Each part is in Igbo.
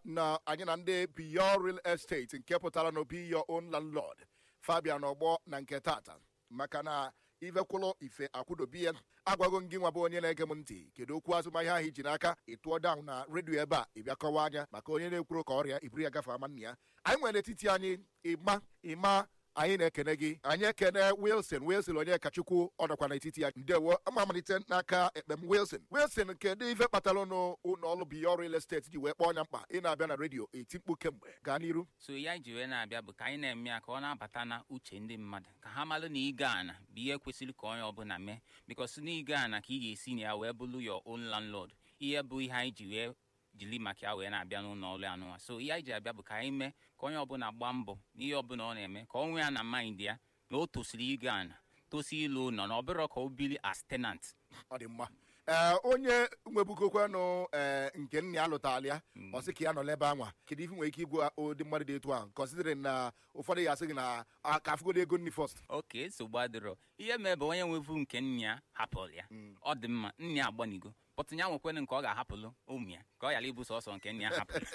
na anyị na ndị Beyond Real Estate nke pụtara na Be Your Own Landlord Fabian ọgbọ na nke tata maka na ivekwụlụ ife akwụdobi ya agwago gị nwa bụ onye na-ege m ntị kedu okwu azụmahịa ahụ iji n'aka ịtụọ down na redio ebe a ịbịa kọwa anya maka onye na-ekwuru ka ọrịa iburu ya gafe ama nna ya anyị nwere n'etiti anyị ịma ịma anyị na-ekene gị anyị ekene wilson wilson onye kachukwu ọ nọkwa n'etiti ya ndewo ama amalite n'aka ekpem wilson wilson kedu ife kpatara ụnụ ụlọ ọrụ Beyond Real Estate ji wee kpọọ ọnya mkpa ị na-abịa na redio eti mkpu kemgbe gaa n'iru so ya ji wee na-abịa bụ ka anyị na-eme ya ka ọ na-abata na uche ndị mmadụ ka ha malụ na ịga ana bụ ihe kwesịrị ka onye ọbụla mee bikos na ịga ana ka ị ga-esi na ya wee bụrụ your own landlord ihe bụ ihe anyị ji wee jiri maka ya wee na-abịa n'ụlọ ọrụ anụnwa so ihe anyị ji abịa bụ ka anyị mee ka onye ọbụla gbaa mbọ n'ihe ọbụla ọ na-eme ka ọ nwee ya na mind ya na o tosiri ịga ana tosi ịlụ ụlọ na ọ bụrụ ka o biri as tenant ọ dị mma ee onye nwebugokwanụ ee nke nna ya lụtara ya ọ sị ka ya nọ n'ebe anwa kedu ife nwere ike igwu ụdị mmadụ dị etu ahụ considering na ụfọdụ ya asị gị na a- ka afụgodo ego nni first oke nsogbu adịrọ ihe mee bụ onye nwevu nke nna ya hapụrụ ya ọ dị mma nna ya agbanigo pọtụ ya nwekwenụ nke ọ ga-ahapụlụ ụmụ ya ka ọ ghara ịbụ sọsọ nke nna ya hapụrụ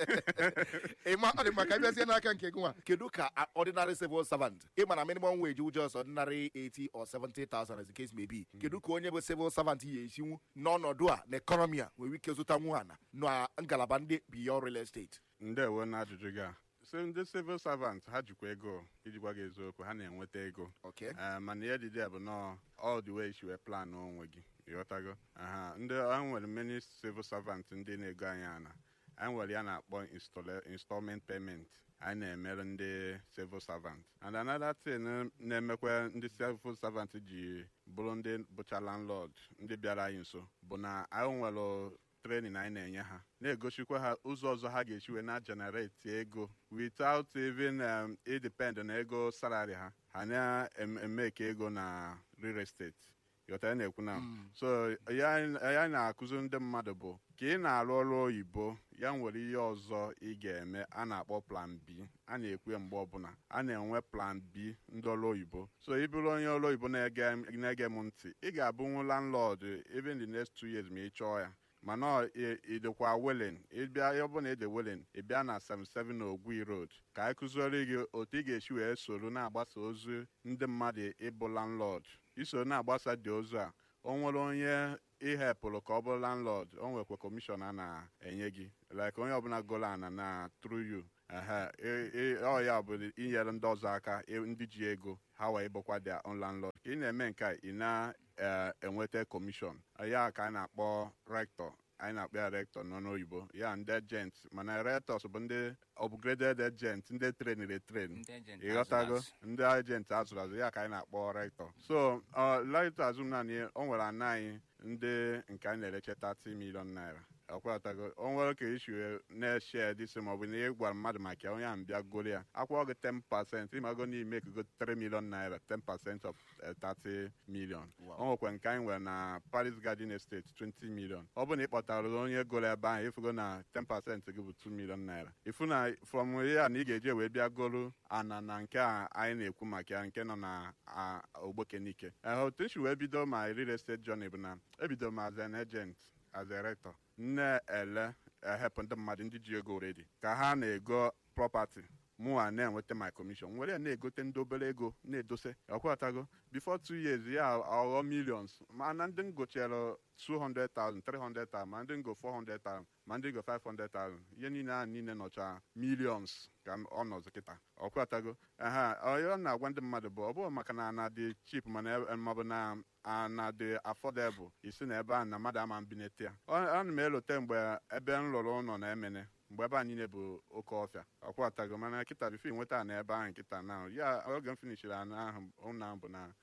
ịma ọ dị maka ịbịazie n'aka nke gị nwa kedu ka a- ordinary civil servant ịma na minimum wage ụjọ ọsọ ordinary 80 or 70,000 as the case may be kedu ka onye bụ civil servant ya esinwu n'ọnọdụ a na ekọnọmi a nwere ike zụtanwu ana na ngalaba ndị Beyond Real Estate ndewo na ajụjụ gị a so ndị civil servant ha jikwa ego iji gwa gị eziokwu ha na-enweta ego Okay. Eh, mana ihe dịdị a bụ nọ all the way isi wee plan onwe gị ịghọtago aha ndị a nwere many civil servant ndị na-ego anyị ana anyị nwere ya na-akpọ installe- installment payment anyị na-emere ndị civil servant and another thing na-emekwa ndị civil servant ji bụrụ ndị bụcha landlord ndị bịara anyị nso bụ na anyị nwere training anyị na-enye ha na-egosikwa ha ụzọ ọzọ ha ga-esi wee na-generate ego without even um, idepend na ego salary ha ha na-eme ka ego na real estate ghọta ya na-ekwu na so ya ya na-akụzi ndị mmadụ bụ ka ị na-arụ ọrụ oyibo ya nwere ihe ọzọ ị ga-eme a na-akpọ plan B a na-ekwe mgbe ọbụla a na-enwe plan B ndị ọrụ oyibo so ị bụrụ onye ọrụ oyibo na-ege na-ege m ntị ị ga-abụnwu landlord even the next two years ma ị chọọ ya mana ọ ị- ị dịkwa willing ịbịa ọ bụrụ na ị dị willing ị bịa na 77 Ogwi Road ka anyị kụziere gị otu ị ga-esi wee soro na-agbasa ozi ndị mmadụ ịbụ landlord iso na-agbasa dị ozu a o nwere onye ihepụrụ ka ọ bụrụ landlord o nwekwa kọmishọn a na-enye gị like onye ọbụla gụrụ ana na through you ehe ị- ị- ọ ya bụ inyere ndị ọzọ aka ị- ndị ji ego ha wee bụkwa their own landlord ka ị na-eme nke a ị na-enweta kọmishọn ya ka a na-akpọ rector anyị na-akpọ ya rector nọ n'oyibo ya ndị agent mana rectors bụ ndị upgraded agent ndị trainere train Ndị agent ịghọtago azụrụ azụ. ndị agent azụrụ azụ ya ka anyị na-akpọ rector so rector azụ naanị o nwere ana anyị ndị nke anyị na-ereche 30 million naira ọkwatago o nwere ka isi na-eshe disi maọbụ na ị gwara mmadụ maka ya onye ahụ bịa goro ya akwụọ gị 10 pasent ịmago n'ime ekugo 3 million naira 10 pasent of eh, 30 million o nwekwa nke anyị nwere na Paris Garden Estate 20 million ọ bụ na ị kpọtara onye goro ebe ahụ ịfụgo na 10 pasent gị bụ 2 million naira ịfụ na from ya na ị ga-eji wee bịa goro ana na nke a anyị na-ekwu maka ya nke nọ na a, ogbokenike Eh, otu nsi wee bido ma real estate journey bụ na ebido m as an agent as a rector na-ele ehepụ ndị mmadụ ndị ji ego redi ka ha na-ego property mụnwa na-enweta my commission nwere ya na-egote ndị obere ego na-edose ọkwatago before two years ya aghọ millions mana ndị ngochere 200,000 300,000 ma ndị ngo 400,000 ma ndị ngo 500,000 ihe niile ahụ niile nọcha millions ka ọ nọzi kịta ọkwatago aha ọ na-agwa ndị mmadụ bụ ọ bụrụ maka na ana dị cheap mana e- maọbụ na ana dị affordable isi na ebe a na mmadụ ama mbinete ya Ọ- ana m elote mgbe ebe m lụrụ ụlọ na emene mgbe ebe a niile bụ oke ọfịa ọkwatago mana kịta bifo nweta na ebe ahụ nkịta na ya oge m finishiri ana ahụ ụlọ ahụ bụ na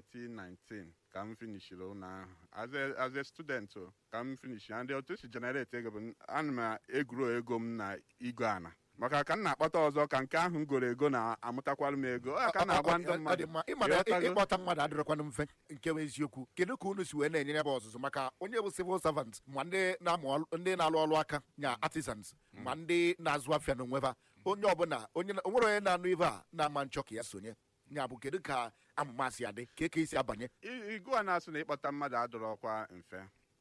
2019 ka m finishiri ụlọ ahụ as a, as a student o, ka m finishi ndị otu esi generate ego bụ ana m egwuro ego m na igwe ana maka ka m na-akpata ọzọ ka nke ahụ m goro ego na-amụtakwara m ego ọ ya ka m na-agwa ndị Ọ dị mmadụ mma ịma na Ịghọtago? ịkpọta mmadụ adịrọkwanụ mfe nke bụ eziokwu kedu ka unu si wee na-enye ya bụ ọzụzụ maka onye bụ civil servant ma ndị na-amụ ọlụ- ndị na-alụ ọrụ aka nya artisans ma ndị na-azụ afịa n'onwe ha onye ọbụla onye na- onwere onye na-anụ ibe a na-ama nchọ ka ya sonye nya bụ kedu ka amụma si adị ka eke isi abanye I- igu a na-asị na ịkpọta mmadụ adọrọkwa mfe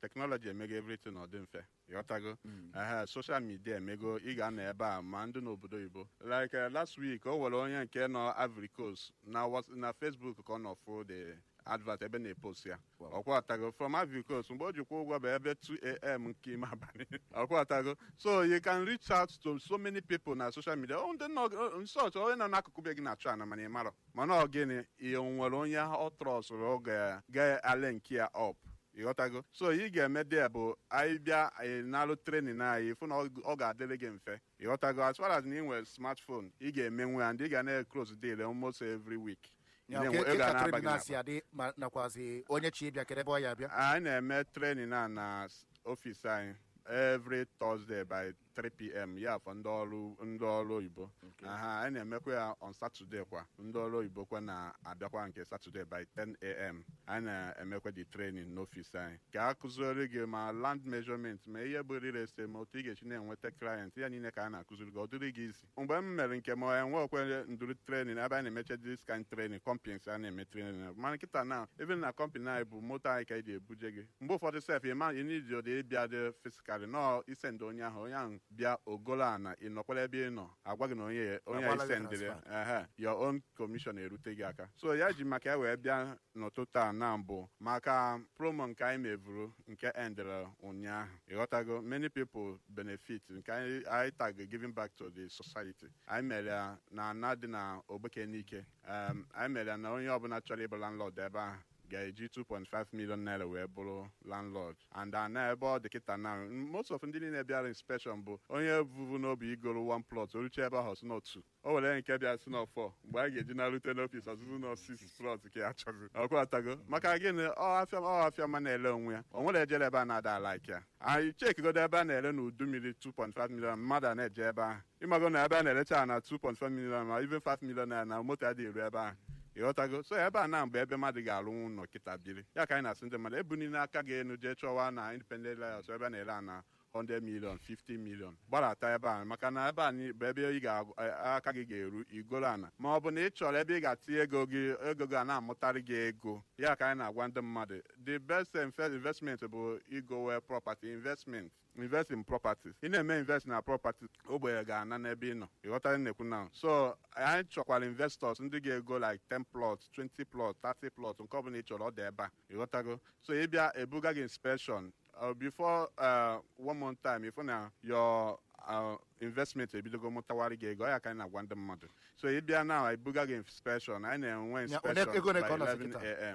teknọlọji emego everything ọ dị mfe ịghọtago ehe soshal midia emego ị ga-anọ ebe a ma ndị n'obodo oyibo like uh, last week o nwere onye nke nọ Ivory Coast na Whats- na Facebook ka ọ nọ fụ the advert ebe na-epost ya Wow. ọkwatago from Ivory Coast mgbe o jikwa ụgwọ bụ ebe 2am nke ime abalị ọkwatago so you can reach out to so many people na social media ọ ndị nọ nsọch onye nọ n'akụkụ be gị na-achụ ana mana ị marọ mana ọ gịnị ị nwere onye ọ trọsụrụ ọ ga- ga-ale nke ya up ịghọtago so ị ga-eme dị bụ anyị bịa anyị nalụ trenin anyị fụ na ọ ọ ga-adịrị gị mfe ịghọtago as far as na ị nwere smartphone ị ga-emenwe ya ndị ị ga na-close deal almost every week Ị Ya, na-enwe- ke- ego ke a ka na-aba trade gị na-asị n'akpa. adị ma nakwazi onye chi bịa kedebe ọ ya abịa anyị na-eme trenin a na s- ọfịs anyị every Thursday by 3 p.m. ya for ndị ọrụ ndị ọrụ oyibo aha anyị na-emekwa ya on Saturday kwa ndị ọrụ oyibo kwa na-abịakwa nke Saturday by 10 a.m. anyị na-emekwa the training n'ọfịs anyị ka a kụziere gị ma land measurement ma ihe bụ real estate ma otu ị ga-esi na-enweta client ya niile ka a na-akụziri gị ọ dịrị gị isi mgbe m mere nke ma enwe okwe nduru training ebe a na-emeche this kind training companies a na-eme training mana nkịta na even na company anyị bụ moto anyị ka anyị ga-ebuje gị mgbe ụfọdụ sef ịma ịnidi ụdị ịbịa dị fisikali nọ isend onye ahụ onye ahụ bịa ogolo ana ị nọkwara ebe ị nọ agwa gị na onye onye Agbala gị isendịrị transfer. ehe your own commission erute gị aka so ya ji maka ya wee bịa n'ụtụtụ a na mbụ maka promo nke anyị mevuru nke endere ụnyaahụ ịghọtago many people benefit nke anyị anyị tag giving back to the society anyị mere ya na ana dị na ogbeke n'ike um, anyị mere ya na onye ọbụla chọrọ ịbụ landlord ebe ahụ ga-eji 2.5 million naira wee bụrụ landlord and ana ebe ọ dị kịta na most of ndị niile bịara inspection bụ onye vuvu n'obi igoro one plot oruche ebe ahụ si n'otu o were nke bịa si n'ọfọ mgbe anyị ga-eji narute n'ọfis ọzụzụ nọ six plot ka ya chọzi ọkwa atago maka gịnị ọ afịa ọ afịa ma na-ele onwe ya o nwere ejere ebe a na-ada like ya anyị chekigodo ebe a na-ere n'udu mmiri 2.5 million mmadụ a na-eje ebe ahụ ịmago na ebe a na-erecha ya na 2.5 million ma even 5 million naira na moto adịghị eru ebe ahụ ịghọtago so ebe a na mgbe ebe mmadụ ga-alụnwu ụlọ kịta biri ya ka anyị na-asị ndị mmadụ ebunile aka gị enu jee chọwa na independent layers ebe a na-ere a na 100 million 50 million gbarata ebe a maka na ebe a ni- bụ ebe ị ga-aka gị ga-eru igoro ana ma ọ bụ na ị chọrọ ebe ị ga-atinye ego gị ego gị a na-amụtarị gị ego ya ka anyị na-agwa ndị mmadụ the best inve- investment bụ igowe property investment invest in properties ị na-eme invest na property ogbenye ga-ana n'ebe ị nọ ịghọtara na-ekwu na so anyị chọkwara investors ndị ga-ego like 10 plots 20 plots 30 plots nke ọbụla ị chọrọ ọ dị ebe a ịghọtago so ị bịa ebuga gị inspection uh, before uh, one month time ịfụ na your uh, investment ebidogo mụtawara gị ego ọ ya ka anyị na-agwa ndị mmadụ so ị bịa na ebuga gị inspection anyị na-enwe Ya, one inspection ego ole by ka ọ nọzi 11 kịta? a.m.